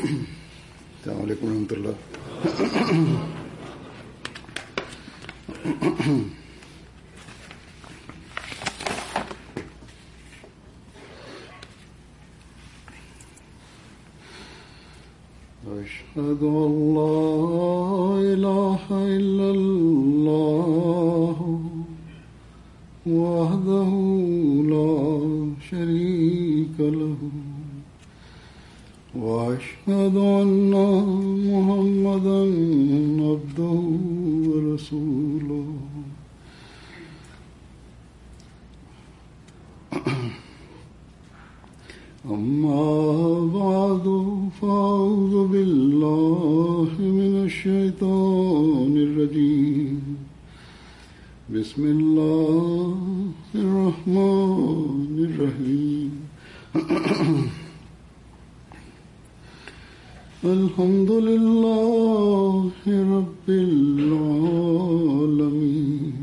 السلام عليكم ورحمة الله أشهد أن لا إله إلا الله وحده لا شريك له وأشهد أن محمدا عبده ورسوله أما بعد فأعوذ بالله من الشيطان الرجيم بسم الله الرحمن الرحيم الحمد لله رب العالمين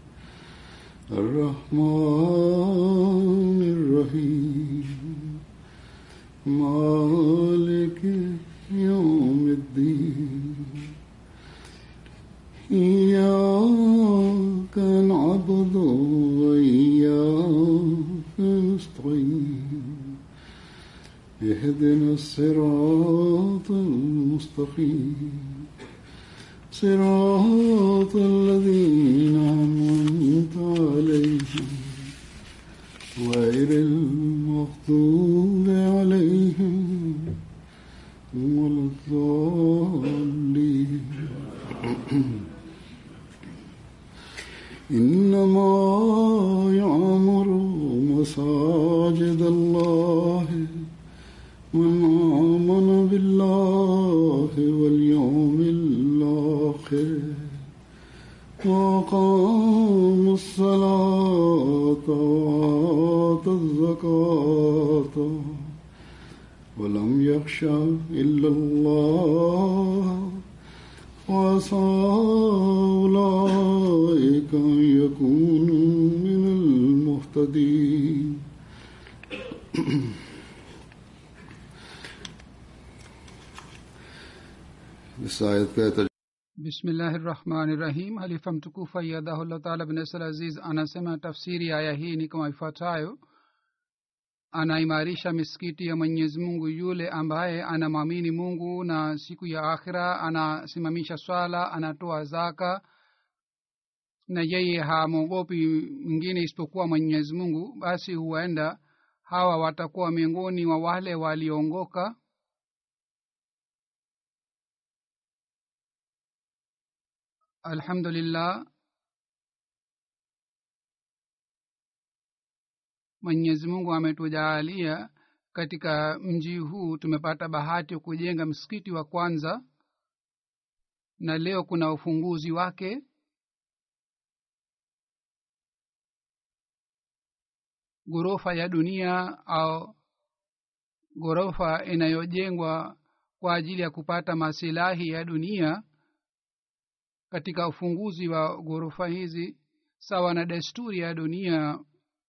الرحمن الرحيم مالك يوم الدين إياك نعبد وإياك نستعين اهدنا الصراط المستقيم صراط الذين أنعمت عليهم غير المغضوب عليهم ولا الضالين إنما يعمر مساجد الله من آمن بالله واليوم الآخر وأقام الصلاة وآتى الزكاة ولم يخش إلا الله وعسى أولئك أن يكونوا من المهتدين इस आयत का तर्जुमा bismillahi rahmani rahim halifa mtukufu ayadahullah taala bnasal aziz anasema tafsiri ya aya hii ni kama ifuatayo anaimarisha misikiti ya mwenyezi mungu yule ambaye anamwamini mungu na siku ya akhira anasimamisha swala anatoa zaka na yeye hamwogopi mwingine isipokuwa mwenyezi mungu basi huenda hawa watakuwa miongoni wa wale waliongoka alhamdulillah mwenyezi mungu ametujaalia katika mji huu tumepata bahati ya kujenga msikiti wa kwanza na leo kuna ufunguzi wake ghorofa ya dunia au ghorofa inayojengwa kwa ajili ya kupata masilahi ya dunia katika ufunguzi wa ghorofa hizi sawa na desturi ya dunia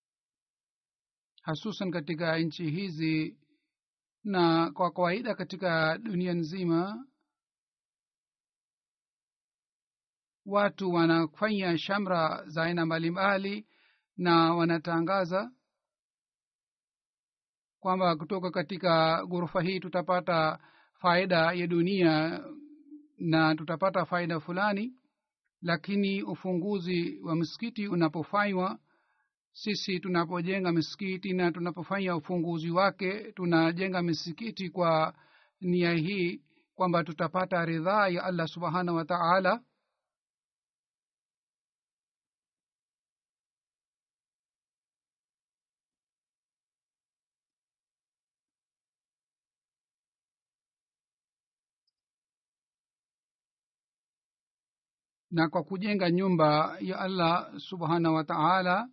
hasusan katika nchi hizi na kwa kawaida katika dunia nzima watu wanafanya shamra za aina mbalimbali na wanatangaza kwamba kutoka katika ghorofa hii tutapata faida ya dunia na tutapata faida fulani lakini ufunguzi wa msikiti unapofanywa sisi tunapojenga misikiti na tunapofanya ufunguzi wake tunajenga misikiti kwa nia hii kwamba tutapata ridhaa ya allah subhanahu wa taala na kwa kujenga nyumba ya allah subhanahu wa taala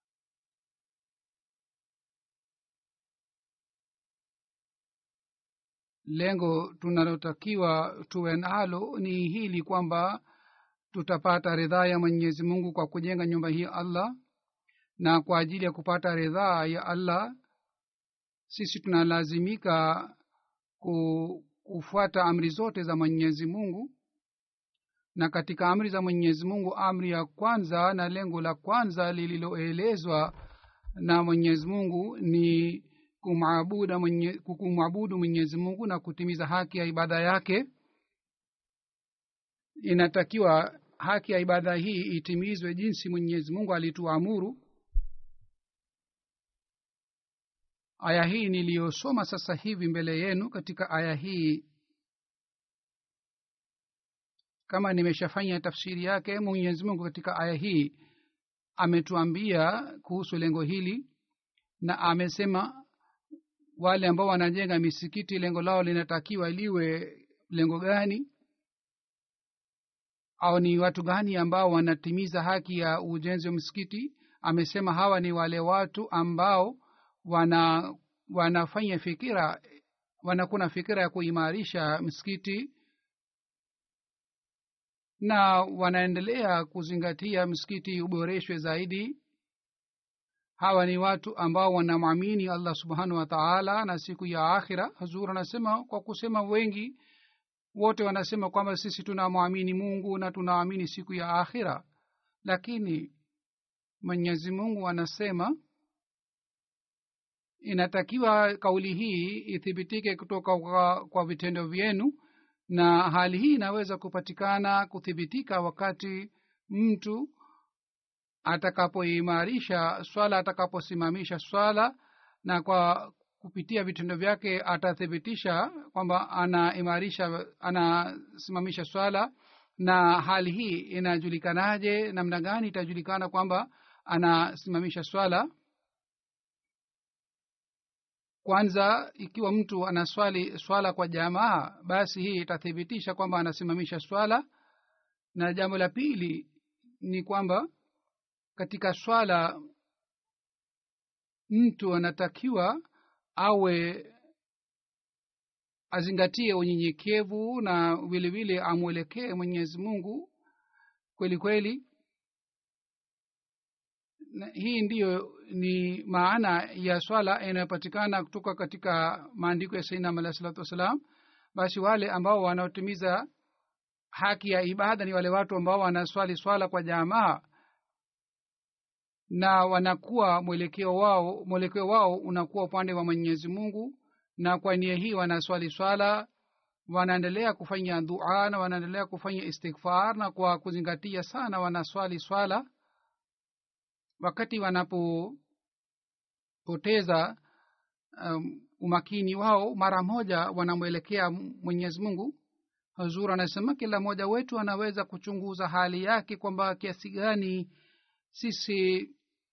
lengo tunalotakiwa tuwe nalo ni hili kwamba tutapata ridhaa ya mwenyezi mungu kwa kujenga nyumba hii allah na kwa ajili ya kupata ridhaa ya allah sisi tunalazimika ku, kufuata amri zote za mwenyezi mungu na katika amri za mwenyezi mungu amri ya kwanza na lengo la kwanza lililoelezwa na mwenyezi mungu ni kumwabudu mwenye, kumwabudu mwenyezi mungu na kutimiza haki ya ibada yake inatakiwa haki ya ibada hii itimizwe jinsi mwenyezi mungu alituamuru aya hii niliyosoma sasa hivi mbele yenu katika aya hii kama nimeshafanya tafsiri yake mwenyezi mungu katika aya hii ametuambia kuhusu lengo hili na amesema wale ambao wanajenga misikiti lengo lao linatakiwa liwe lengo gani au ni watu gani ambao wanatimiza haki ya ujenzi wa msikiti amesema hawa ni wale watu ambao wana wanafanya fikira wanakuna fikira ya kuimarisha msikiti na wanaendelea kuzingatia msikiti uboreshwe zaidi hawa ni watu ambao wanamwamini allah subhanahu wa taala na siku ya akhira hazur anasema kwa kusema wengi wote wanasema kwamba sisi tunamwamini mungu na tunaamini siku ya akhira lakini mwenyezi mungu anasema inatakiwa kauli hii ithibitike kutoka kwa, kwa vitendo vyenu na hali hii inaweza kupatikana kuthibitika wakati mtu atakapoimarisha swala atakaposimamisha swala na kwa kupitia vitendo vyake atathibitisha kwamba anaimarisha anasimamisha swala na hali hii inajulikanaje namna gani itajulikana kwamba anasimamisha swala kwanza ikiwa mtu anaswali swala kwa jamaa basi hii itathibitisha kwamba anasimamisha swala na jambo la pili ni kwamba katika swala mtu anatakiwa awe azingatie unyenyekevu na vile vile amwelekee mwenyezi mungu kweli kweli na hii ndiyo ni maana ya swala inayopatikana kutoka katika maandiko ya sainam alahi salatu wassalam basi wale ambao wanaotimiza haki ya ibada ni wale watu ambao wanaswali swala kwa jamaa na wanakuwa mwelekeo wao mwelekeo wao unakuwa upande wa mwenyezi mungu na kwa nia hii wanaswali swala wanaendelea kufanya dua na wanaendelea kufanya istighfar na kwa kuzingatia sana wanaswali swala wakati wanapopoteza um, umakini wao mara moja wanamwelekea mwenyezi mungu hazur anasema kila mmoja wetu anaweza kuchunguza hali yake kwamba kiasi gani sisi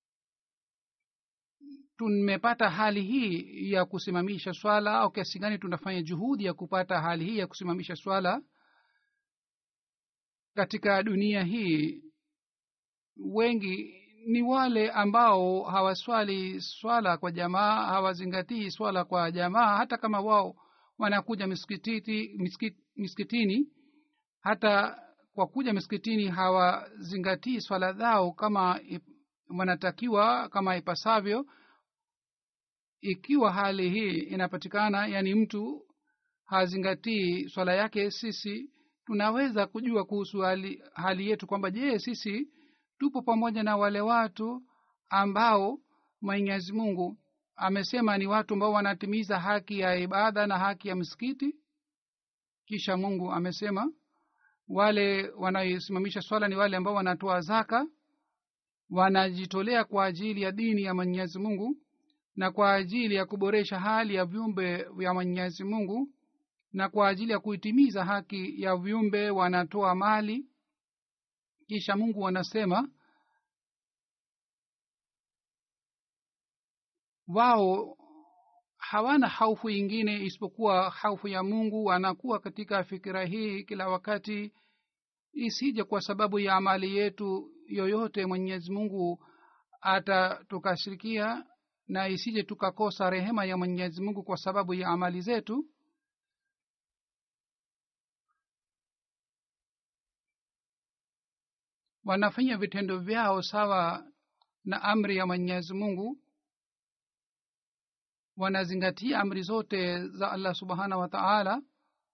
tumepata hali hii ya kusimamisha swala au kiasi gani tunafanya juhudi ya kupata hali hii ya kusimamisha swala katika dunia hii wengi ni wale ambao hawaswali swala kwa jamaa hawazingatii swala kwa jamaa hata kama wao wanakuja miskitini, miskit, miskitini hata kwa kuja miskitini hawazingatii swala zao kama wanatakiwa kama ipasavyo ikiwa hali hii inapatikana yani mtu hazingatii swala yake sisi tunaweza kujua kuhusu hali, hali yetu kwamba je sisi tupo pamoja na wale watu ambao mwenyezi mungu amesema ni watu ambao wanatimiza haki ya ibada na haki ya msikiti kisha mungu amesema wale wanaosimamisha swala ni wale ambao wanatoa zaka wanajitolea kwa ajili ya dini ya mwenyezi mungu na kwa ajili ya kuboresha hali ya viumbe vya mwenyezi mungu na kwa ajili ya kuitimiza haki ya viumbe wanatoa mali kisha mungu anasema wao hawana haufu ingine isipokuwa haufu ya mungu wanakuwa katika fikira hii kila wakati isije kwa sababu ya amali yetu yoyote mwenyezi mungu atatukashirikia na isije tukakosa rehema ya mwenyezi mungu kwa sababu ya amali zetu wanafanya vitendo vyao sawa na amri ya mwenyezi mungu wanazingatia amri zote za allah subhanahu wa taala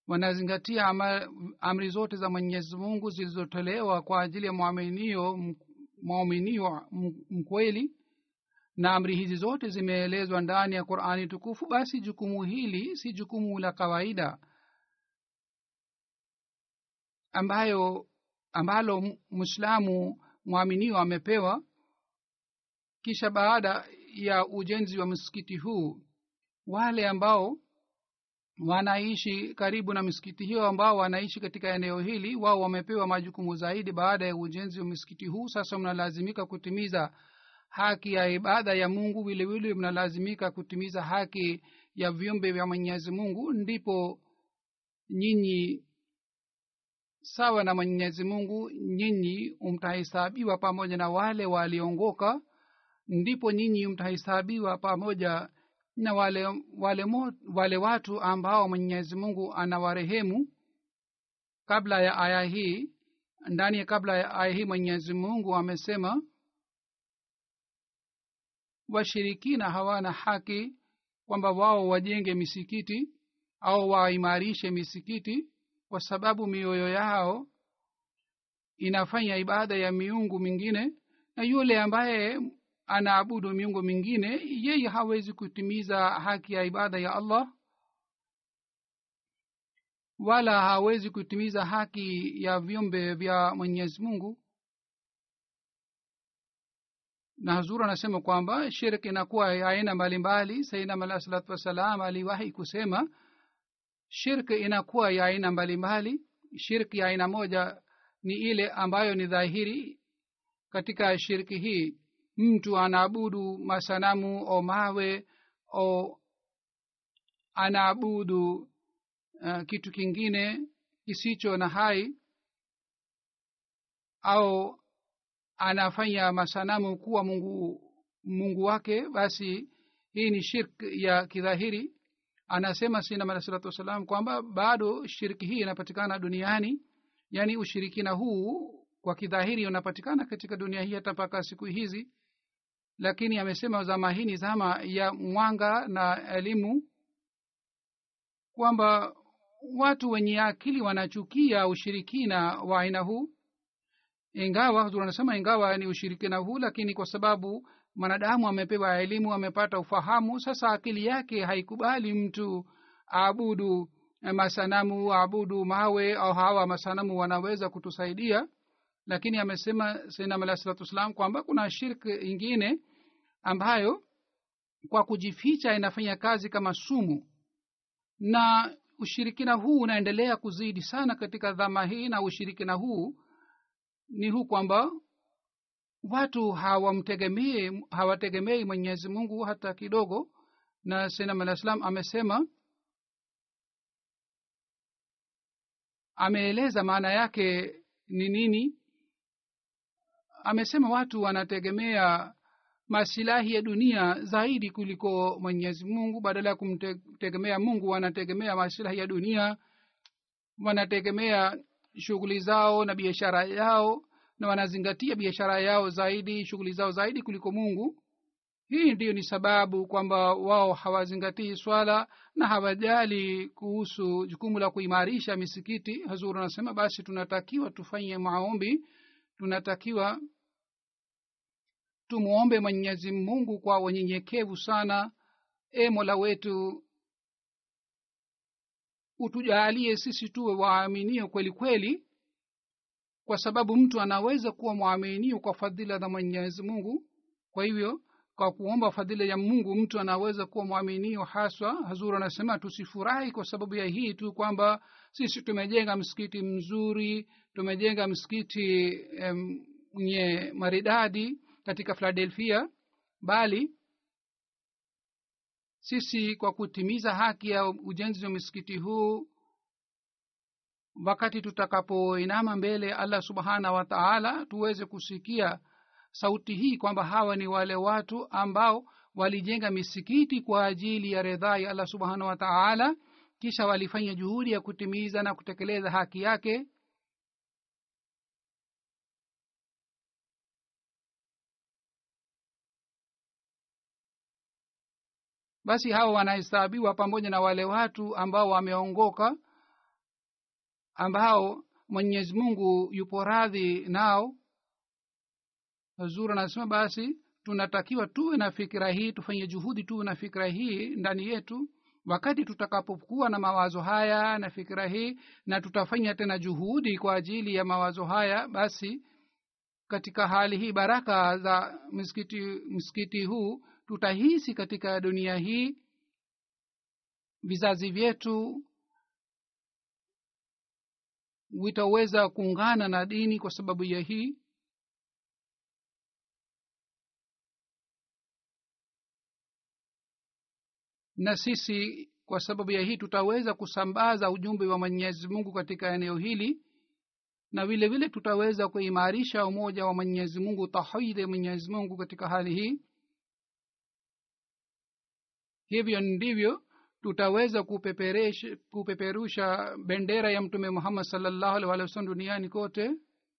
wanazingatia ama, amri zote za mwenyezi mungu zilizotolewa kwa ajili ya mwaminio mwaminio mkweli na amri hizi zote zimeelezwa ndani ya qurani tukufu basi jukumu hili si jukumu la kawaida ambayo ambalo mwislamu mwaminio amepewa kisha baada ya ujenzi wa msikiti huu wale ambao wanaishi karibu na misikiti hiyo ambao wanaishi katika eneo hili wao wamepewa majukumu zaidi baada ya ujenzi wa misikiti huu sasa mnalazimika kutimiza haki ya ibada ya mungu vilevile mnalazimika kutimiza haki ya viumbe vya mwenyezi mungu ndipo nyinyi sawa na mwenyezi mungu nyinyi mtahesabiwa pamoja na wale waliongoka ndipo nyinyi mtahesabiwa pamoja na wale wale, mo, wale watu ambao mwenyezi mungu anawarehemu kabla ya aya hii ndani ya kabla ya aya hii mwenyezi mungu amesema washirikina hawana haki kwamba wao wajenge misikiti au waimarishe misikiti kwa sababu mioyo yao inafanya ibada ya miungu mingine na yule ambaye anaabudu miungu mingine yeye hawezi kutimiza haki ya ibada ya allah wala hawezi kutimiza haki ya viumbe vya mwenyezi mungu na hazuru anasema kwamba shirk inakuwa ya aina mbalimbali sainam alah salatu wassalam aliwahi kusema shirk inakuwa ya aina mbalimbali shirk ya aina moja ni ile ambayo ni dhahiri katika shirki hii mtu anaabudu masanamu o mawe o anaabudu uh, kitu kingine kisicho na hai au anafanya masanamu kuwa mungu mungu wake basi hii ni shirk ya kidhahiri anasema sinam alah salatu wassalam kwamba bado shirki hii inapatikana duniani yaani ushirikina huu kwa kidhahiri unapatikana katika dunia hii hata mpaka siku hizi lakini amesema zama hii ni zama ya mwanga na elimu kwamba watu wenye akili wanachukia ushirikina wa aina huu ingawa anasema ingawa ni ushirikina huu lakini kwa sababu mwanadamu amepewa elimu amepata ufahamu sasa akili yake haikubali mtu aabudu masanamu aabudu mawe au hawa masanamu wanaweza kutusaidia lakini amesema sainam alah salatu wassalam kwamba kuna shirk ingine ambayo kwa kujificha inafanya kazi kama sumu na ushirikina huu unaendelea kuzidi sana katika dhama hii na ushirikina huu ni huu kwamba watu hawamtegemei hawategemei mwenyezi mungu hata kidogo na sainam alah salam amesema ameeleza maana yake ni nini amesema watu wanategemea masilahi ya dunia zaidi kuliko mwenyezi mungu badala ya kumtegemea mungu wanategemea masilahi ya dunia wanategemea shughuli zao na biashara yao na wanazingatia biashara yao zaidi shughuli zao zaidi kuliko mungu hii ndiyo ni sababu kwamba wao hawazingatii swala na hawajali kuhusu jukumu la kuimarisha misikiti hazuru anasema basi tunatakiwa tufanye maombi tunatakiwa tumwombe mwenyezi mungu kwa unyenyekevu sana e mola wetu utujaalie sisi tuwe waaminio kweli kweli kwa sababu mtu anaweza kuwa mwaminio kwa fadhila za mwenyezi mungu kwa hivyo kwa kuomba fadhila ya mungu mtu anaweza kuwa mwaminio haswa hazur anasema tusifurahi kwa sababu ya hii tu kwamba sisi tumejenga msikiti mzuri tumejenga msikiti mwenye um, maridadi katika philadelphia bali sisi kwa kutimiza haki ya ujenzi wa msikiti huu wakati tutakapoinama mbele allah subhanahu wa taala tuweze kusikia sauti hii kwamba hawa ni wale watu ambao walijenga misikiti kwa ajili ya ridhaa ya allah subhanahu wa taala kisha walifanya juhudi ya kutimiza na kutekeleza haki yake basi hawa wanahesabiwa pamoja na wale watu ambao wameongoka ambao mwenyezi mungu yupo radhi nao zuri anasema basi tunatakiwa tuwe na fikira hii tufanye juhudi tuwe na fikira hii ndani yetu wakati tutakapokuwa na mawazo haya na fikira hii na tutafanya tena juhudi kwa ajili ya mawazo haya basi katika hali hii baraka za msikiti msikiti huu tutahisi katika dunia hii vizazi vyetu vitaweza kuungana na dini kwa sababu ya hii na sisi kwa sababu ya hii tutaweza kusambaza ujumbe wa mwenyezi mungu katika eneo hili na vile vile tutaweza kuimarisha umoja wa mwenyezi mungu tauhidi ya mwenyezi mungu katika hali hii hivyo ndivyo tutaweza kupeperusha, kupeperusha bendera ya mtume muhammad salllahu alih walih wasallam duniani kote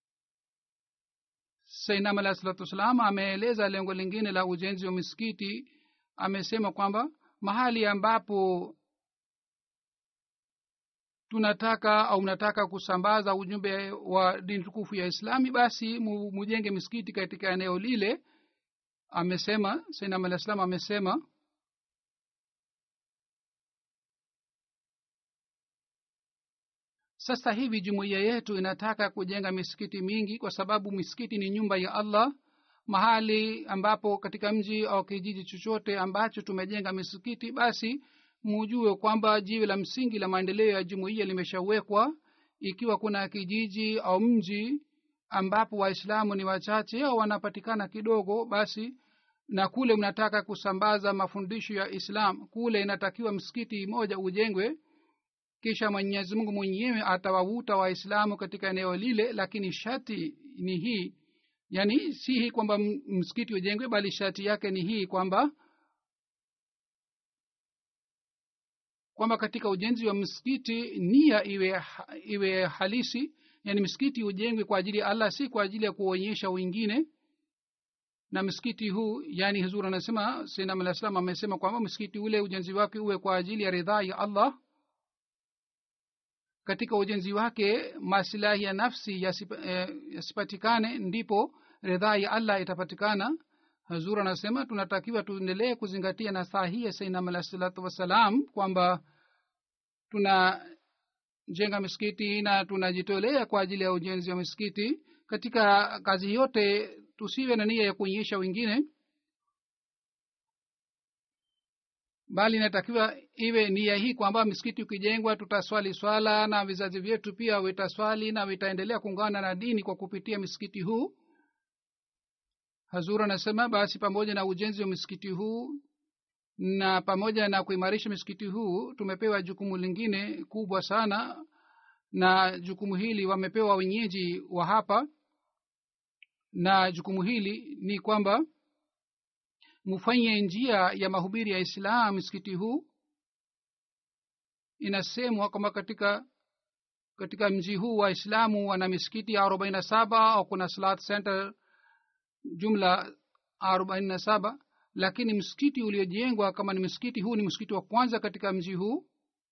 sainam alah salatu wassalam ameeleza lengo lingine la ujenzi wa misikiti amesema kwamba mahali ambapo tunataka au mnataka kusambaza ujumbe wa dini tukufu ya islami basi mujenge misikiti katika eneo lile amesema sainam alah salam amesema sasa hivi jumuiya yetu inataka kujenga misikiti mingi kwa sababu misikiti ni nyumba ya allah mahali ambapo katika mji au kijiji chochote ambacho tumejenga misikiti basi mujue kwamba jiwe la msingi la maendeleo ya jumuiya limeshawekwa ikiwa kuna kijiji au mji ambapo waislamu ni wachache au wanapatikana kidogo basi na kule mnataka kusambaza mafundisho ya islam kule inatakiwa msikiti moja ujengwe kisha mwenyezi mungu mwenyewe atawavuta waislamu katika eneo lile lakini shati ni hii yaani si hii kwamba msikiti ujengwe bali shati yake ni hii kwamba kwamba katika ujenzi wa msikiti nia iwe iwe halisi yani msikiti ujengwe kwa ajili ya allah si kwa ajili ya kuonyesha wengine na msikiti huu yani huzur anasema sinam alah salam amesema kwamba msikiti ule ujenzi wake uwe kwa ajili ya ridhaa ya allah katika ujenzi wake masilahi ya nafsi yasipatikane eh, ndipo ridhaa ya allah itapatikana hazur anasema tunatakiwa tuendelee kuzingatia na saa hii ya sainam alah salatu wassalam kwamba tunajenga misikiti na tunajitolea kwa ajili ya ujenzi wa misikiti katika kazi yote tusiwe na nia ya kuonyesha wengine bali inatakiwa iwe nia hii kwamba misikiti ukijengwa tutaswali swala na vizazi vyetu pia vitaswali na vitaendelea kuungana na dini kwa kupitia misikiti huu hazur anasema basi pamoja na ujenzi wa misikiti huu na pamoja na kuimarisha misikiti huu tumepewa jukumu lingine kubwa sana na jukumu hili wamepewa wenyeji wa hapa na jukumu hili ni kwamba mufanye njia ya mahubiri ya islam msikiti huu inasemwa kwamba katika katika mji huu wa islamu wana misikiti arobaini na saba au kuna salat center jumla arobaini na saba lakini msikiti uliojengwa kama ni msikiti huu ni msikiti wa kwanza katika mji huu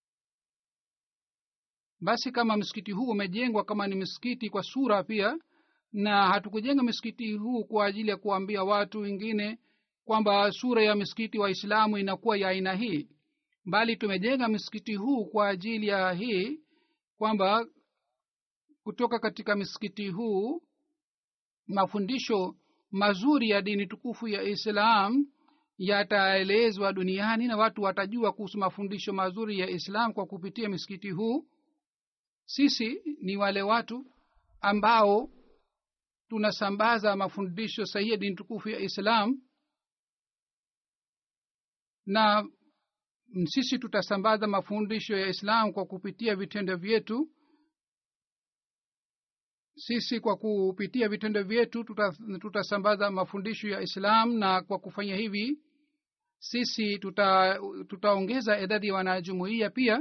basi kama msikiti huu umejengwa kama ni msikiti kwa sura pia na hatukujenga msikiti huu kwa ajili ya kuambia watu wengine kwamba sura ya msikiti wa islamu inakuwa ya aina hii bali tumejenga msikiti huu kwa ajili ya hii kwamba kutoka katika msikiti huu mafundisho mazuri ya dini tukufu ya islam yataelezwa duniani na watu watajua kuhusu mafundisho mazuri ya islam kwa kupitia msikiti huu sisi ni wale watu ambao tunasambaza mafundisho sahihi ya dini tukufu ya islam na sisi tutasambaza mafundisho ya islam kwa kupitia vitendo vyetu sisi kwa kupitia vitendo vyetu tutasambaza tuta mafundisho ya islam na kwa kufanya hivi sisi tutaongeza tuta idadi ya wanajumuia pia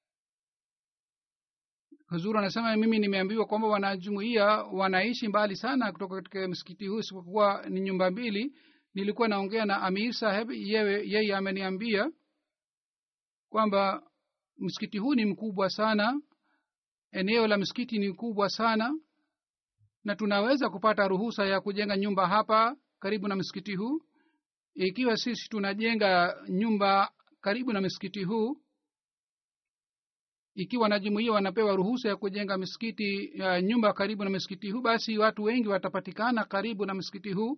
huzuru anasema mimi nimeambiwa kwamba wanajumuia wanaishi mbali sana kutoka katika msikiti huu isipokuwa ni nyumba mbili nilikuwa naongea na amir saheb yeye, yeye ameniambia kwamba msikiti huu ni mkubwa sana eneo la msikiti ni kubwa sana na tunaweza kupata ruhusa ya kujenga nyumba hapa karibu na msikiti huu ikiwa sisi tunajenga nyumba karibu na msikiti huu ikiwa wanajumuia wanapewa ruhusa ya kujenga misikiti uh, nyumba karibu na msikiti huu basi watu wengi watapatikana karibu na msikiti huu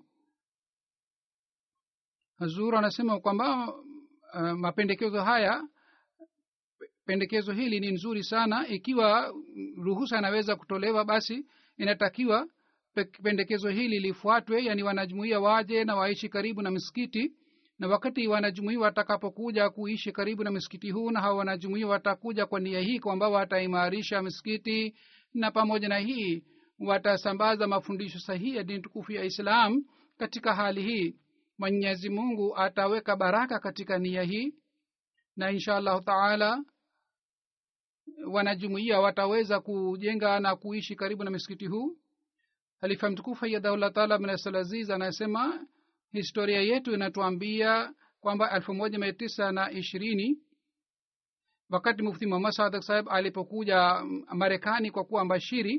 hazur anasema kwamba uh, mapendekezo haya pendekezo hili ni nzuri sana ikiwa ruhusa inaweza kutolewa basi inatakiwa pendekezo hili lifuatwe yani wanajumuia waje na waishi karibu na misikiti na wakati wanajumuia watakapokuja kuishi karibu na misikiti huu na hawa wanajumuia watakuja kwa nia hii kwamba wataimarisha misikiti na pamoja na hii watasambaza mafundisho sahihi ya dini tukufu ya islam katika hali hii mwenyezi mungu ataweka baraka katika nia hii na insha allahu taala wanajumuia wataweza kujenga na kuishi karibu na misikiti huu halifa mtukufu ayadahullah taala bnasalaziz anasema historia yetu inatuambia kwamba elfu moja mia tisa na ishirini wakati mufti muhammad sadak saheb alipokuja marekani kwa kuwa mbashiri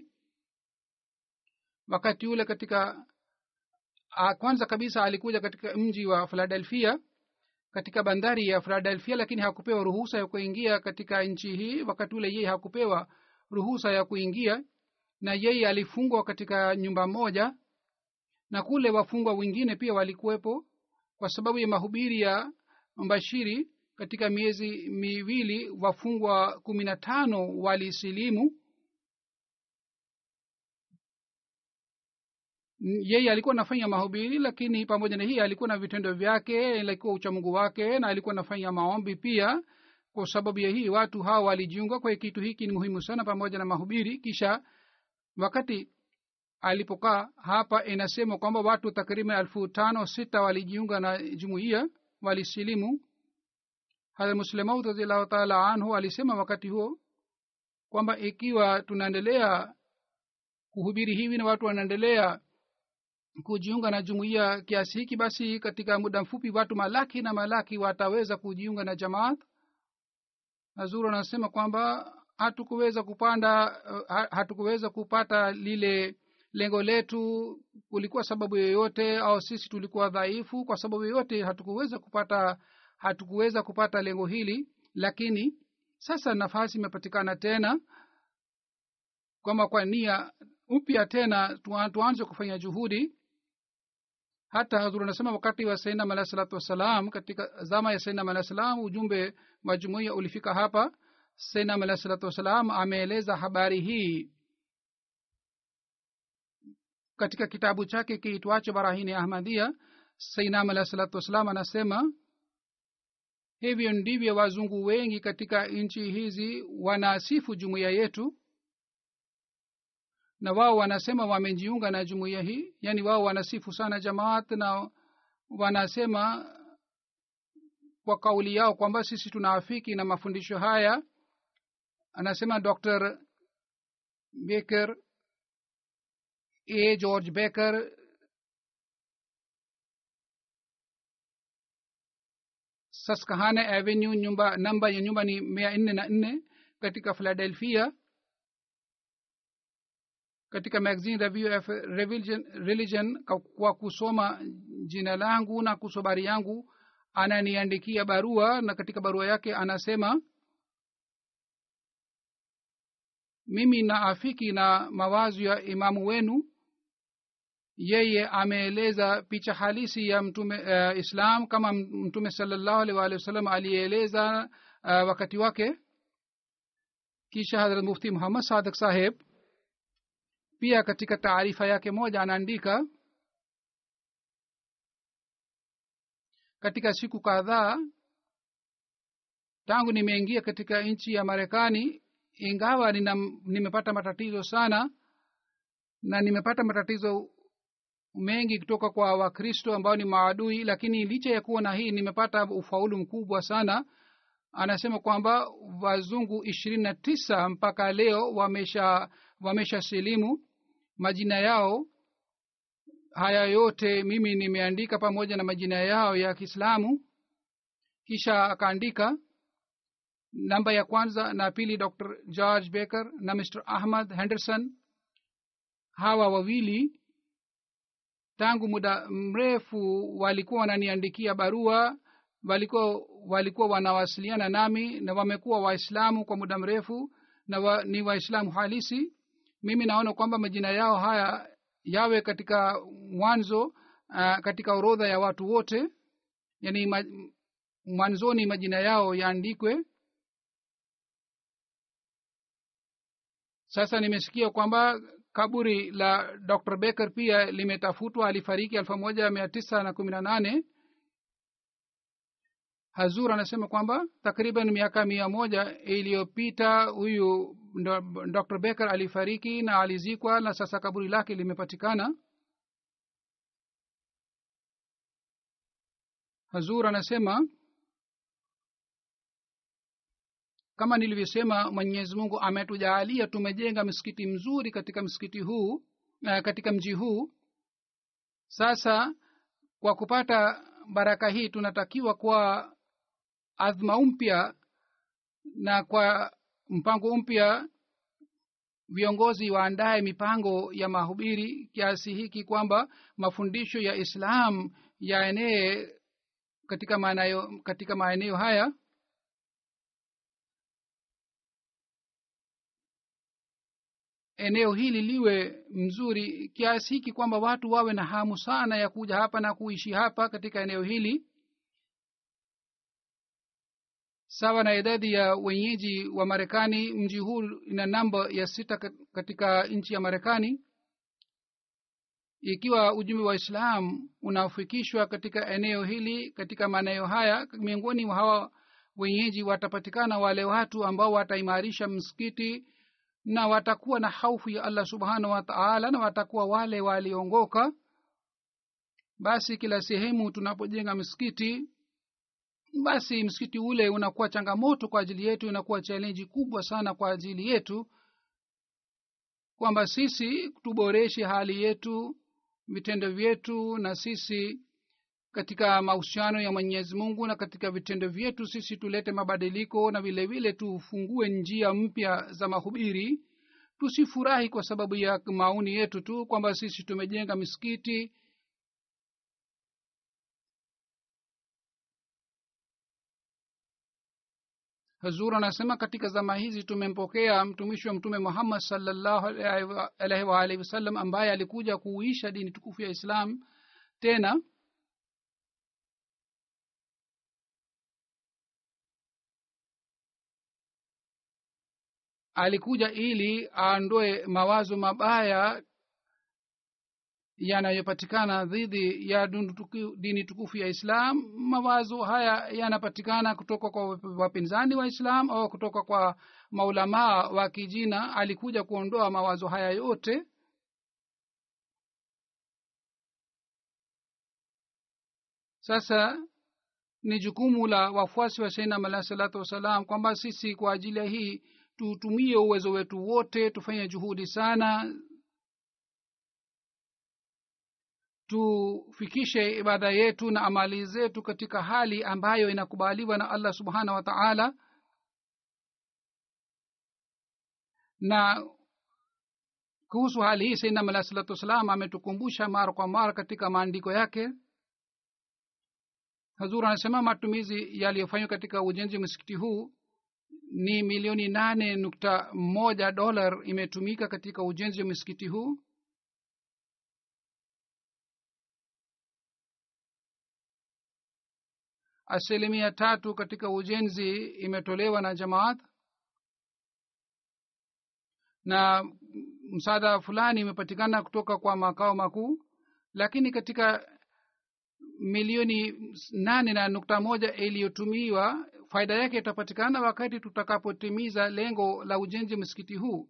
wakati ule katika kwanza kabisa alikuja katika mji wa philadelphia katika bandari ya philadelphia lakini hakupewa ruhusa ya kuingia katika nchi hii wakati ule yeye hakupewa ruhusa ya kuingia na yeye alifungwa katika nyumba moja na kule wafungwa wengine pia walikuwepo kwa sababu ya mahubiri ya mbashiri katika miezi miwili wafungwa kumi na tano walisilimu yeye alikuwa anafanya mahubiri lakini pamoja na hii alikuwa na vitendo vyake alikuwa uchamungu wake na alikuwa anafanya maombi pia kwa sababu ya hii watu hawa walijiunga kwa kitu hiki ni muhimu sana pamoja na mahubiri kisha wakati alipokaa hapa inasema kwamba watu takriban elfu tano sita walijiunga na jumuiya walisilimu hadha muslemaud radiallahu taala anhu alisema wakati huo kwamba ikiwa tunaendelea kuhubiri hivi na watu wanaendelea kujiunga na jumuiya kiasi hiki basi katika muda mfupi watu malaki na malaki wataweza kujiunga na jamaat nazuru anasema kwamba hatukuweza kupanda hatukuweza kupata lile lengo letu kulikuwa sababu yoyote au sisi tulikuwa dhaifu kwa sababu yoyote hatukuweza kupata hatukuweza kupata lengo hili lakini sasa nafasi imepatikana tena kwamba kwa nia upya tena tuanze kufanya juhudi hata hazur anasema wakati wa sainam alahi salatu wassalam katika zama ya sainam alahi salam ujumbe wa jumuiya ulifika hapa sainam alahi salatu wassalam ameeleza habari hii katika kitabu chake kiitwacho barahini ahmadia sainam alahi salatu wassalam anasema hivyo ndivyo wazungu wengi katika nchi hizi wanasifu jumuiya yetu na wao wanasema wamejiunga na jumuiya hii yaani wao wanasifu sana jamaat na wanasema kwa kauli yao kwamba sisi tunaafiki na mafundisho haya anasema dr baker a george baker saskahana avenue nyumba namba ya nyumba ni mia nne na nne katika philadelphia katika magazine review of religion, religion kwa kusoma jina langu na kusobari yangu ananiandikia barua na katika barua yake anasema mimi naafiki na mawazo ya imamu wenu yeye ameeleza picha halisi ya mtume uh, islam kama mtume salallahu alih waalihi wasallam aliyeeleza uh, wakati wake kisha hadrat mufti muhammad sadak saheb pia katika taarifa yake moja anaandika katika siku kadhaa tangu nimeingia katika nchi ya marekani ingawa nina, nimepata matatizo sana na nimepata matatizo mengi kutoka kwa wakristo ambao ni maadui lakini licha ya kuwa na hii nimepata ufaulu mkubwa sana anasema kwamba wazungu ishirini na tisa mpaka leo wamesha wamesha silimu majina yao haya yote mimi nimeandika pamoja na majina yao ya kiislamu kisha akaandika namba ya kwanza na pili dr george baker na mr ahmad henderson hawa wawili tangu muda mrefu walikuwa wananiandikia barua walikuwa walikuwa wanawasiliana nami na wamekuwa waislamu kwa muda mrefu na wa, ni waislamu halisi mimi naona kwamba majina yao haya yawe katika mwanzo uh, katika orodha ya watu wote yani ma, mwanzoni majina yao yaandikwe sasa nimesikia kwamba kaburi la dr becker pia limetafutwa alifariki elfu moja mia tisa na kumi na nane hazur anasema kwamba takriban miaka mia moja iliyopita huyu dr becker alifariki na alizikwa na sasa kaburi lake limepatikana hazur anasema kama nilivyosema mwenyezi mungu ametujaalia tumejenga msikiti mzuri katika msikiti huu uh, katika mji huu sasa kwa kupata baraka hii tunatakiwa kwa adhma mpya na kwa mpango mpya viongozi waandaye mipango ya mahubiri kiasi hiki kwamba mafundisho ya islam yaenee katika maeneo katika maeneo haya eneo hili liwe mzuri kiasi hiki kwamba watu wawe na hamu sana ya kuja hapa na kuishi hapa katika eneo hili sawa na idadi ya wenyeji wa marekani mji huu ina namba ya sita katika nchi ya marekani ikiwa ujumbe wa islam unafikishwa katika eneo hili katika maeneo haya miongoni mwa hawa wenyeji watapatikana wale watu ambao wataimarisha msikiti na watakuwa na haufu ya allah subhanahu wa taala na watakuwa wale waliongoka basi kila sehemu tunapojenga msikiti basi msikiti ule unakuwa changamoto kwa ajili yetu inakuwa chalenji kubwa sana kwa ajili yetu kwamba sisi tuboreshe hali yetu vitendo vyetu na sisi katika mahusiano ya mwenyezi mungu na katika vitendo vyetu sisi tulete mabadiliko na vile vile tufungue njia mpya za mahubiri tusifurahi kwa sababu ya maoni yetu tu kwamba sisi tumejenga misikiti hazur anasema katika zama hizi tumempokea mtumishi wa mtume muhammad salllahu alaihi waalihi wasallam ambaye alikuja kuuisha dini tukufu ya islam tena alikuja ili aondoe mawazo mabaya yanayopatikana dhidi ya dini tukufu ya islam mawazo haya yanapatikana kutoka kwa wapinzani wa islam au kutoka kwa maulamaa wa kijina alikuja kuondoa mawazo haya yote sasa ni jukumu la wafuasi wa sainam alahi salatu wassalam kwamba sisi kwa ajili ya hii tutumie uwezo wetu wote tufanye juhudi sana tufikishe ibada yetu na amali zetu katika hali ambayo inakubaliwa na allah subhanahu wa taala na kuhusu hali hii sainam alahi salatu wassalam ametukumbusha mara kwa mara katika maandiko yake hazur anasema matumizi yaliyofanywa katika ujenzi wa msikiti huu ni milioni nane nukta moja dolar imetumika katika ujenzi wa msikiti huu asilimia tatu katika ujenzi imetolewa na jamaat na msaada fulani imepatikana kutoka kwa makao makuu lakini katika milioni nane na nukta moja iliyotumiwa faida yake itapatikana wakati tutakapotimiza lengo la ujenzi wa msikiti huu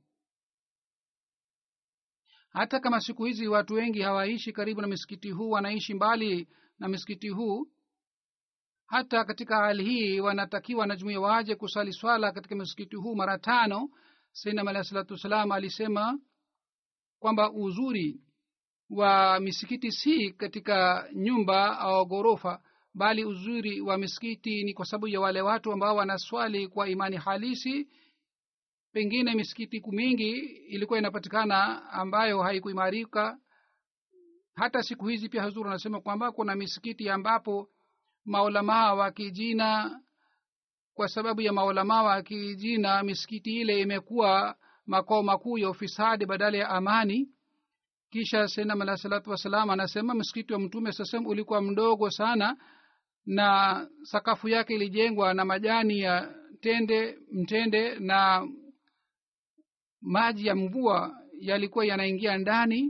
hata kama siku hizi watu wengi hawaishi karibu na msikiti huu wanaishi mbali na msikiti huu hata katika hali hii wanatakiwa na jumuia waje kusali swala katika msikiti huu mara tano sainam alahi salatu wassalam alisema kwamba uzuri wa misikiti si katika nyumba au ghorofa bali uzuri wa misikiti ni kwa sababu ya wale watu ambao wanaswali kwa imani halisi pengine misikiti mingi ilikuwa inapatikana ambayo haikuimarika hata siku hizi pia hazuru anasema kwamba kuna misikiti ambapo maulamaa wa kijina kwa sababu ya maulamaa wa kijina misikiti ile imekuwa makao makuu ya ufisadi badala ya amani kisha senam alah salatu wassalam anasema msikiti wa mtume sasem ulikuwa mdogo sana na sakafu yake ilijengwa na majani ya tende mtende na maji ya mvua yalikuwa yanaingia ndani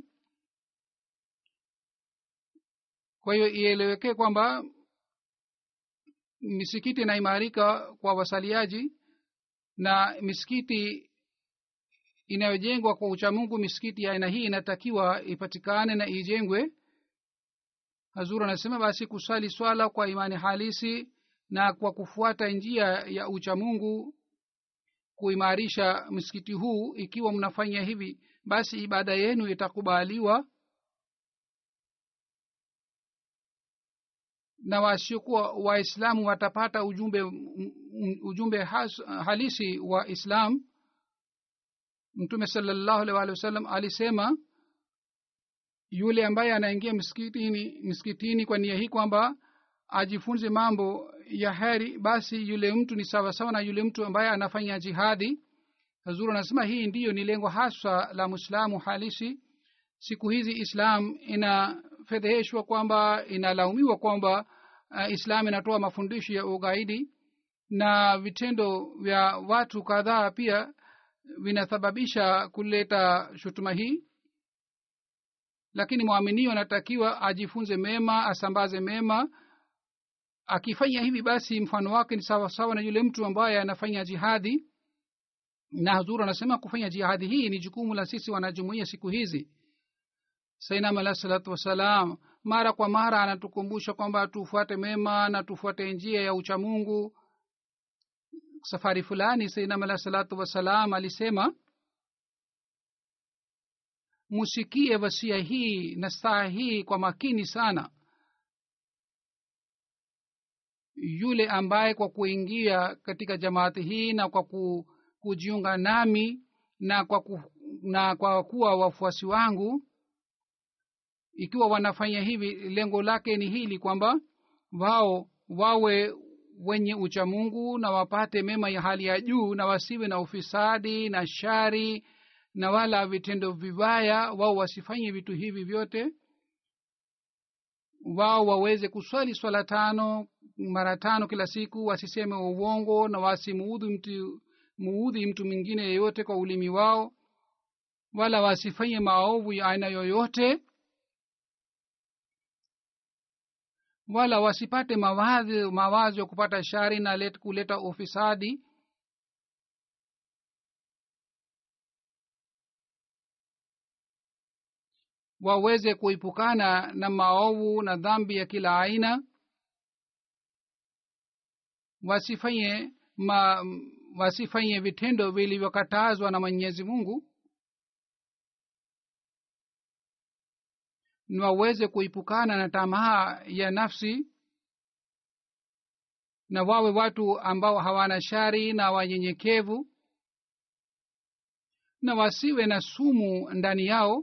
kwa hiyo ielewekee kwamba misikiti inaimarika kwa wasaliaji na misikiti inayojengwa kwa uchamungu misikiti ya aina hii inatakiwa ipatikane na ijengwe hazur anasema basi kusali swala kwa imani halisi na kwa kufuata njia ya uchamungu kuimarisha msikiti huu ikiwa mnafanya hivi basi ibada yenu itakubaliwa na wasiokuwa waislamu watapata ujumbe ujumbe has, halisi wa islam mtume salallahu alih walih wasallam alisema yule ambaye anaingia msikitini msikitini kwa nia hii kwamba ajifunze mambo ya heri basi yule mtu ni sawasawa na yule mtu ambaye anafanya jihadi hazuru anasema hii ndiyo ni lengo haswa la mwislamu halisi siku hizi islam inafedheheshwa kwamba inalaumiwa kwamba uh, islam inatoa mafundisho ya ugaidi na vitendo vya watu kadhaa pia vinasababisha kuleta shutuma hii lakini mwaminio anatakiwa ajifunze mema asambaze mema akifanya hivi basi mfano wake ni sawasawa na yule mtu ambaye anafanya jihadi na hazuru anasema kufanya jihadi hii ni jukumu la sisi wanajumuia siku hizi sainam alah salatu wassalam mara kwa mara anatukumbusha kwamba tufuate mema na tufuate njia ya uchamungu safari fulani sainam alah salatu wassalam alisema musikie wasia hii na saa hii kwa makini sana yule ambaye kwa kuingia katika jamaati hii na kwa ku, kujiunga nami na kwa, ku, na kwa kuwa wafuasi wangu ikiwa wanafanya hivi lengo lake ni hili kwamba wao wawe wenye uchamungu na wapate mema ya hali ya juu na wasiwe na ufisadi na shari na wala vitendo vibaya wao wasifanye vitu hivi vyote wao waweze kuswali swala tano mara tano kila siku wasiseme uongo na wasimuudhi mtu muudhi mtu mwingine yeyote kwa ulimi wao wala wasifanye maovu ya aina yoyote wala wasipate mawazo mawazo ya kupata shari na let, kuleta ufisadi waweze kuipukana na maovu na dhambi ya kila aina wasifanye ma, wasifanye vitendo vilivyokatazwa na mwenyezi mungu na waweze kuipukana na tamaa ya nafsi na wawe watu ambao hawana shari na wanyenyekevu na wasiwe na sumu ndani yao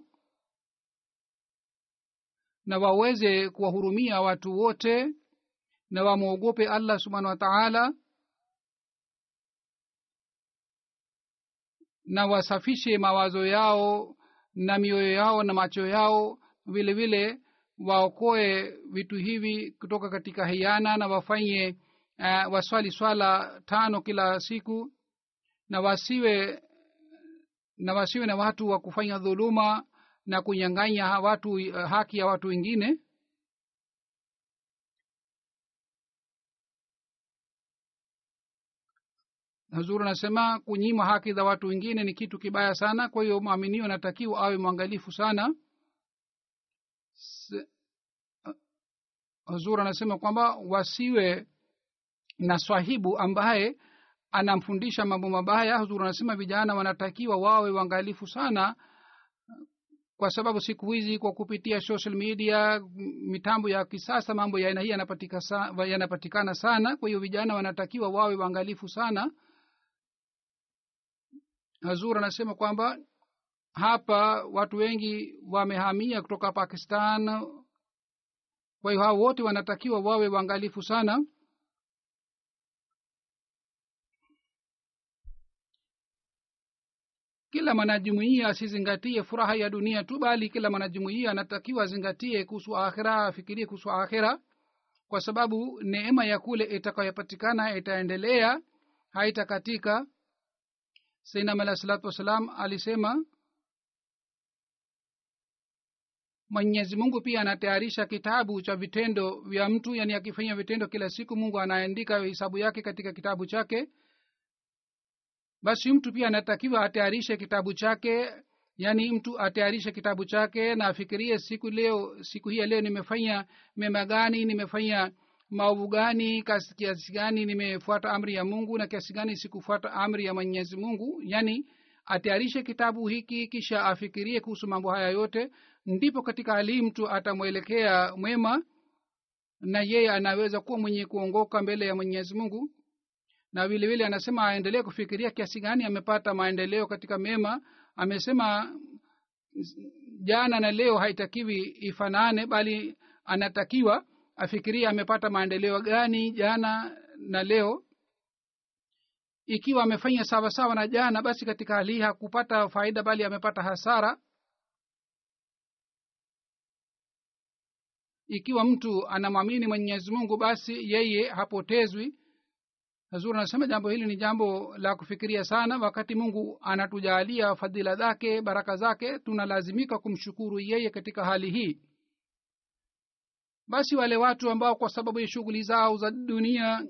na waweze kuwahurumia watu wote na wamwogope allah subhanahu wa taala na wasafishe mawazo yao na mioyo yao na macho yao vile vile waokoe vitu hivi kutoka katika hiana na wafanye uh, waswali swala tano kila siku na wasiwe na wasiwe na watu wa kufanya dhuluma na kunyang'anya watu uh, haki ya watu wengine hazuru anasema kunyima haki za watu wengine ni kitu kibaya sana kwa hiyo mwaminio anatakiwa awe mwangalifu sana hazur anasema kwamba wasiwe na swahibu ambaye anamfundisha mambo mabaya hazur anasema vijana wanatakiwa wawe waangalifu sana kwa sababu siku hizi kwa kupitia social media m- mitambo ya kisasa mambo ya aina hii yanapatika sa- yanapatikana sana kwa hiyo vijana wanatakiwa wawe waangalifu sana hazur anasema kwamba hapa watu wengi wamehamia kutoka pakistan kwa hiyo hao wote wanatakiwa wawe waangalifu sana kila mwanajumuia asizingatie furaha ya dunia tu bali kila mwanajumuia anatakiwa azingatie kuhusu akhira afikirie kuhusu akhira kwa sababu neema ya kule itakayopatikana itaendelea haitakatika sainam alah salatu wassalam alisema mwenyezi mungu pia anatayarisha kitabu cha vitendo vya mtu yani akifanya vitendo kila siku mungu anaandika hesabu yake katika kitabu chake basi mtu pia anatakiwa atayarishe kitabu chake yaani mtu atayarishe kitabu chake na afikirie siku leo siku hii ya leo nimefanya mema gani nimefanya maovu gani kasi- kiasi gani nimefuata amri ya mungu na kiasi gani sikufuata amri ya mwenyezi mungu yaani atayarishe kitabu hiki kisha afikirie kuhusu mambo haya yote ndipo katika hali hii mtu atamwelekea mwema na yeye anaweza kuwa mwenye kuongoka mbele ya mwenyezi mungu na vile vile anasema aendelee kufikiria kiasi gani amepata maendeleo katika mema amesema jana na leo haitakiwi ifanane bali anatakiwa afikirie amepata maendeleo gani jana na leo ikiwa amefanya sawa sawa na jana basi katika hali hii hakupata faida bali amepata hasara ikiwa mtu anamwamini mwenyezi mungu basi yeye hapotezwi hazur anasema jambo hili ni jambo la kufikiria sana wakati mungu anatujalia fadhila zake baraka zake tunalazimika kumshukuru yeye katika hali hii basi wale watu ambao kwa sababu ya shughuli zao za dunia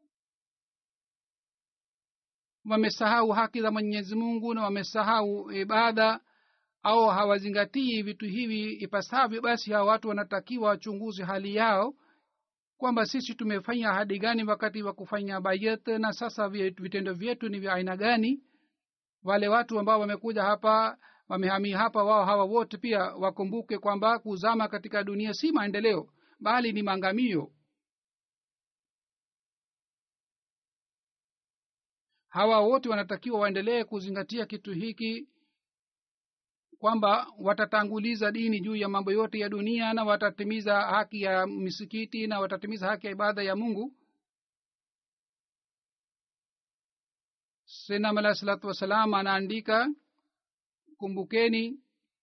wamesahau haki za mwenyezi mungu na wamesahau ibada au hawazingatii vitu hivi ipasavyo basi hawa watu wanatakiwa wachunguze hali yao kwamba sisi tumefanya ahadi gani wakati wa kufanya bayat na sasa vi- vitendo vyetu ni vya aina gani wale watu ambao wamekuja hapa wamehamia hapa wao hawa wote pia wakumbuke kwamba kuzama katika dunia si maendeleo bali ni maangamio hawa wote wanatakiwa waendelee kuzingatia kitu hiki kwamba watatanguliza dini juu ya mambo yote ya dunia na watatimiza haki ya misikiti na watatimiza haki ya ibada ya mungu senam alah salatu wassalam anaandika kumbukeni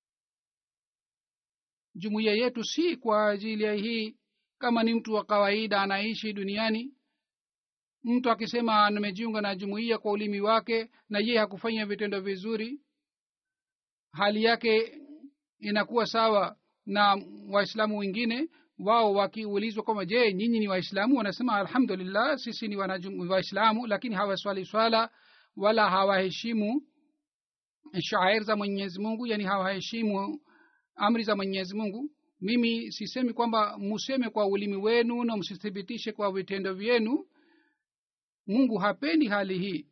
jumuiya yetu si kwa ajili ya hii kama ni mtu wa kawaida anaishi duniani mtu akisema nimejiunga na jumuiya kwa ulimi wake na yeye hakufanya vitendo vizuri hali yake inakuwa sawa na waislamu wengine wao wakiulizwa kwamba je nyinyi ni waislamu wanasema alhamdulillah sisi ni wanajum- waislamu lakini hawaswali swala wala hawaheshimu shair za mwenyezi mungu yani hawaheshimu amri za mwenyezi mungu mimi sisemi kwamba museme kwa ulimi wenu na msithibitishe kwa vitendo vyenu mungu hapendi hali hii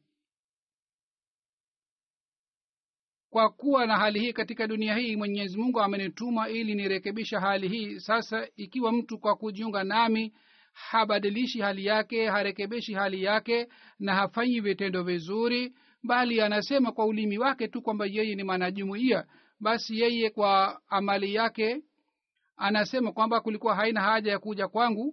kwa kuwa na hali hii katika dunia hii mwenyezi mungu amenituma ili nirekebisha hali hii sasa ikiwa mtu kwa kujiunga nami habadilishi hali yake harekebeshi hali yake na hafanyi vitendo vizuri bali anasema kwa ulimi wake tu kwamba yeye ni mwanajumuia basi yeye kwa amali yake anasema kwamba kulikuwa haina haja ya kuja kwangu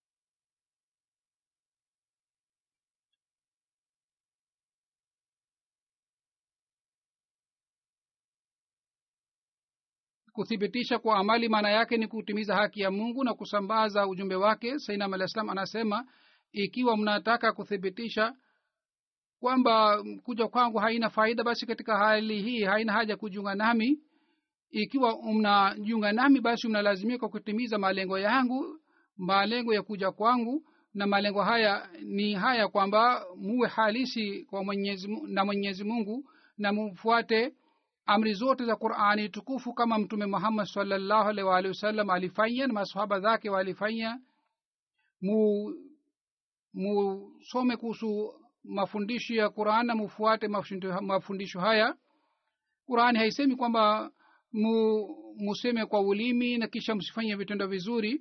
kuthibitisha kwa amali maana yake ni kutimiza haki ya mungu na kusambaza ujumbe wake sainam alah salam anasema ikiwa mnataka kuthibitisha kwamba kuja kwangu haina faida basi katika hali hii haina haja kujiunga nami ikiwa mnajiunga nami basi mnalazimika kutimiza malengo yangu malengo ya kuja kwangu na malengo haya ni haya kwamba muwe halisi kwa mwenyezi, Mu- na mwenyezi mungu na mufuate amri zote za qurani tukufu kama mtume muhammad salllahu alaihi waalihi wasallam alifanya na masahaba zake walifanya mu musome kuhusu mafundisho ya quran na mufuate mafundisho- mafundisho haya qurani haisemi kwamba mu, museme kwa ulimi na kisha msifanye vitendo vizuri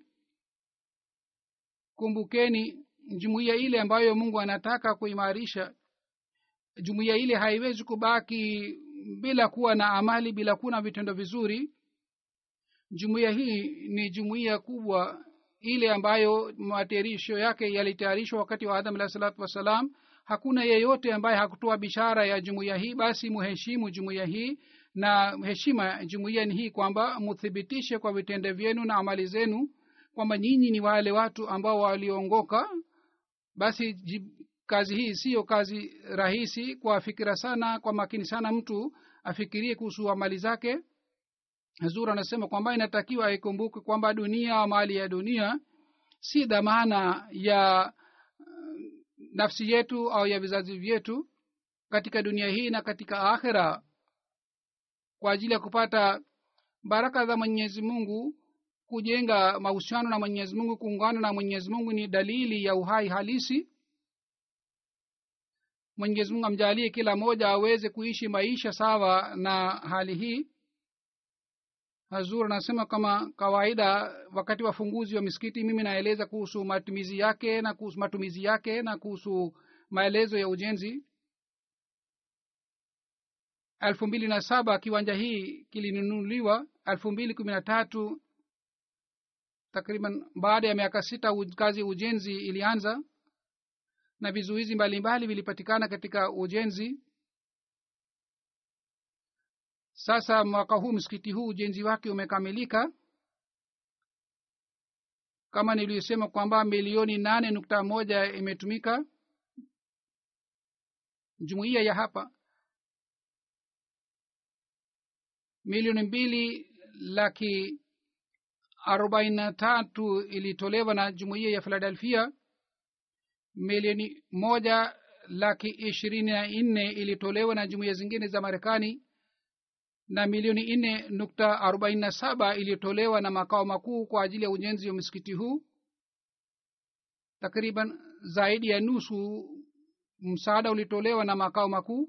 kumbukeni jumuiya ile ambayo mungu anataka kuimarisha jumuiya ile haiwezi kubaki bila kuwa na amali bila kuwa na vitendo vizuri jumuiya hii ni jumuiya kubwa ile ambayo matayarisho yake yalitayarishwa wakati wa adam alahi salatu wassalam hakuna yeyote ambaye hakutoa bishara ya jumuiya hii basi muheshimu jumuiya hii na heshima jumuiya ni hii kwamba muthibitishe kwa vitendo vyenu na amali zenu kwamba nyinyi ni wale watu ambao waliongoka basi jib, kazi hii siyo kazi rahisi kwa fikira sana kwa makini sana mtu afikirie kuhusu amali zake zur anasema kwamba inatakiwa aikumbuke kwamba dunia mali ya dunia si dhamana ya nafsi yetu au ya vizazi vyetu katika dunia hii na katika akhira kwa ajili ya kupata baraka za mwenyezi mungu kujenga mahusiano na mwenyezi mungu kuungana na mwenyezi mungu ni dalili ya uhai halisi mwenyezi mungu amjalie kila mmoja aweze kuishi maisha sawa na hali hii hazur anasema kama kawaida wakati wa funguzi wa misikiti mimi naeleza kuhusu matumizi yake na kuhusu matumizi yake na kuhusu maelezo ya ujenzi elfu mbili na saba kiwanja hii kilinunuliwa elfu mbili kumi na tatu takriban baada ya miaka sita kazi ya ujenzi ilianza na vizuizi mbalimbali vilipatikana katika ujenzi sasa mwaka huu msikiti huu ujenzi wake umekamilika kama niliyosema kwamba milioni nane nukta moja imetumika jumuiya ya hapa milioni mbili laki arobaini na tatu ilitolewa na jumuiya ya philadelphia milioni moja laki ishirini na nne ilitolewa na jumuiya zingine za marekani na milioni nne nukta arobaini na saba iliyotolewa na makao makuu kwa ajili ya ujenzi wa msikiti huu takriban zaidi ya nusu msaada ulitolewa na makao makuu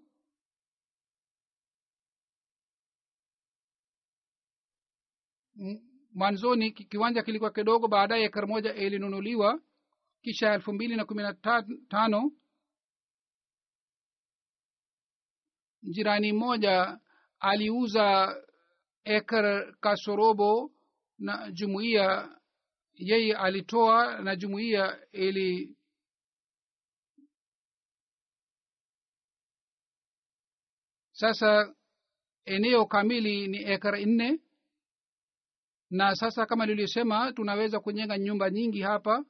mwanzoni kiwanja kilikuwa kidogo baadaye ekari moja ilinunuliwa kisha elfu mbili na kumi na tano jirani mmoja aliuza ekar kasorobo na jumuiya yeye alitoa na jumuiya ili sasa eneo kamili ni ekar nne na sasa kama nilivyosema tunaweza kujenga nyumba nyingi hapa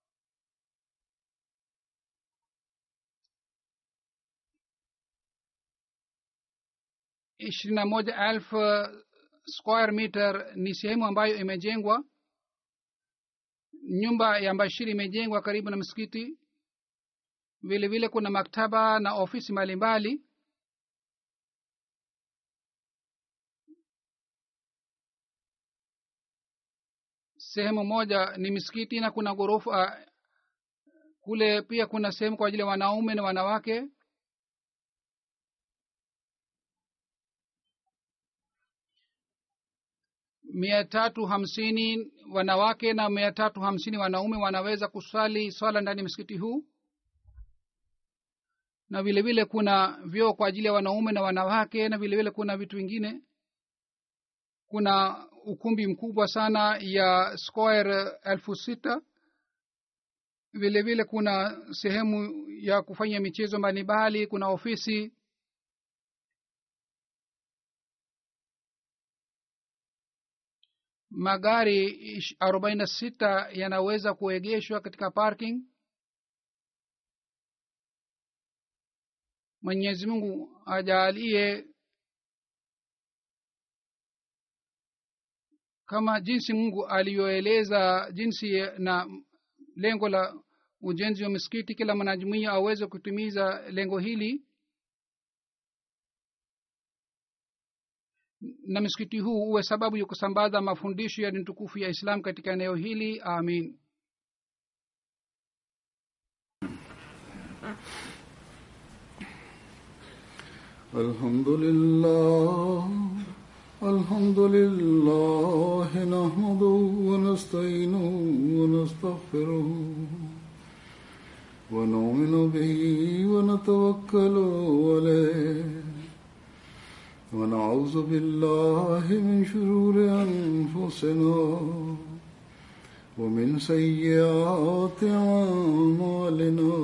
ishirini na moja elfu square meter ni sehemu ambayo imejengwa nyumba ya mbashiri imejengwa karibu na msikiti vile vile kuna maktaba na ofisi mbalimbali sehemu moja ni misikiti na kuna ghorofa kule pia kuna sehemu kwa ajili ya wanaume na wanawake mia tatu hamsini wanawake na mia tatu hamsini wanaume wanaweza kuswali swala ndani ya msikiti huu na vile vile kuna vyoo kwa ajili ya wanaume na wanawake na vile vile kuna vitu vingine kuna ukumbi mkubwa sana ya square elfu sita vile vile kuna sehemu ya kufanya michezo mbalimbali kuna ofisi magari arobaini na sita yanaweza kuegeshwa katika parking mwenyezi mungu ajaalie kama jinsi mungu aliyoeleza jinsi na lengo la ujenzi wa misikiti kila mwanajumuia aweze kutimiza lengo hili na msikiti huu uwe sababu ya kusambaza mafundisho ya dini tukufu ya islam katika eneo hili amin الحمد لله الحمد لله نحمده ونستعينه ونستغفره ونؤمن به ونتوكل عليه ونعوذ بالله من شرور أنفسنا ومن سيئات أعمالنا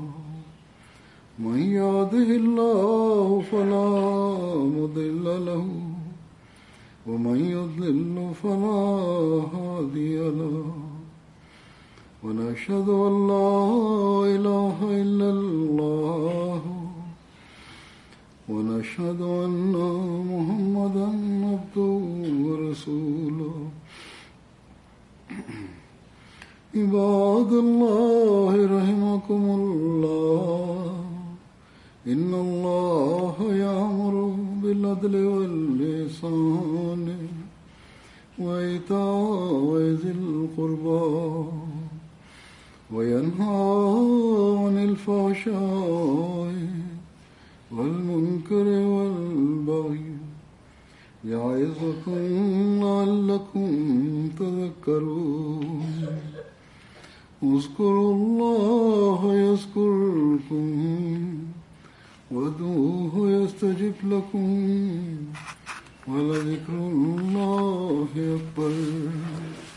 من يهده الله فلا مضل له ومن يضلل فلا هادي له ونشهد أن لا إله إلا الله ونشهد أن محمدا عبده ورسوله عباد الله رحمكم الله إن الله يأمر بالعدل واللسان وإيتاء ذي القربى وينهى عن الفحشاء والمنكر والبغي يعظكم لعلكم تذكرون اذكروا الله يذكركم وادعوه يستجب لكم ولذكر الله أكبر